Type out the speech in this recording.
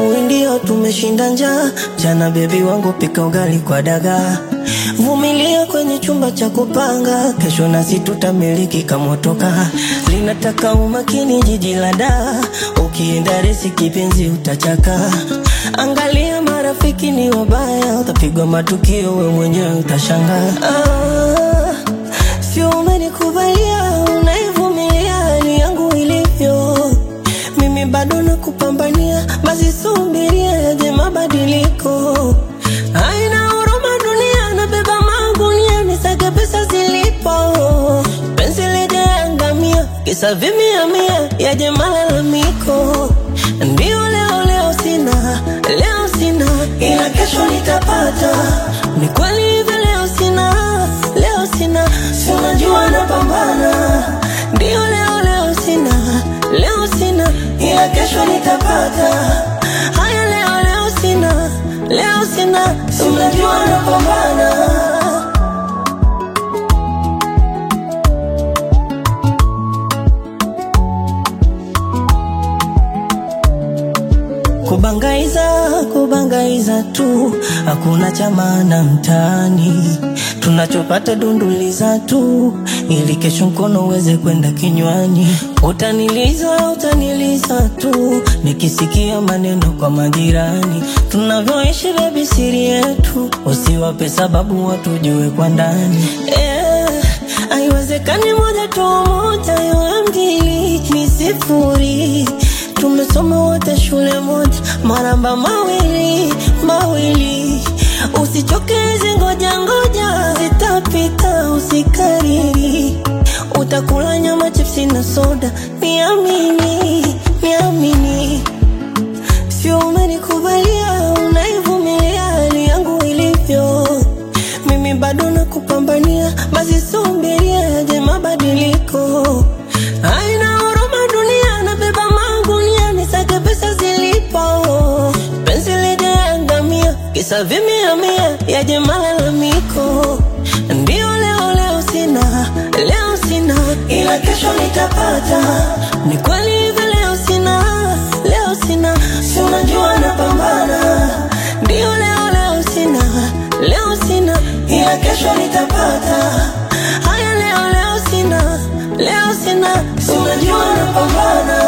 asubuhi ndio tumeshinda njaa. Jana bebi wangu pika ugali kwa dagaa, vumilia kwenye chumba cha kupanga, kesho nasi tutamiliki kamotoka. Linataka umakini jiji la daa, ukienda resi kipenzi utachaka. Angalia marafiki ni wabaya, utapigwa matukio, we mwenyewe utashangaa. Ah, sio umenikubalia, unaivumilia hali yangu ilivyo mimi bado nakupambania, basi subiria yaje mabadiliko. Haina huruma dunia, nabeba magunia nisake pesa zilipo, penzi lijaangamia, kisa vimia mia, yaje malalamiko. Ndio leo leo sina, leo sina, ila kesho nitapata. Ni kweli hivi leo sina, leo sina, si unajua napambana. Ndio leo leo sina, leo sina, ila kesho nitapata. Haya leo leo sina, leo sina, si unajua napambana. Kubangaiza, kubangaiza tu, hakuna cha maana mtaani. Tunachopata dunduliza tu, ili kesho mkono uweze kwenda kinywani. Utaniliza, utaniliza tu, nikisikia maneno kwa majirani. Tunavyoishi bebi, siri yetu, usiwape sababu watujue kwa ndani. Eh, haiwezekani moja tu moja iwe mbili ni sifuri tumesoma wote shule moja, maramba mawili mawili. Usichoke hizi ngoja ngoja, zitapita, usikariri. Utakula nyama, chipsi na soda, niamini, niamini. Sio umenikubalia, unaivumilia hali yangu ilivyo. Mimi bado nakupambania, basi subiria yaje mabadiliko. Haina huruma dunia, nabeba magunia nisake pesa zilipo. Penzi lijaangamia, kisa vimia mia, yaje malalamiko. Ndio leo leo sina, leo sina, ila kesho nitapata. Ni kweli hivi leo sina, leo sina, si unajua napambana. Ndio leo leo sina, leo sina, ila kesho nitapata. Haya leo leo sina, leo sina, si unajua napambana.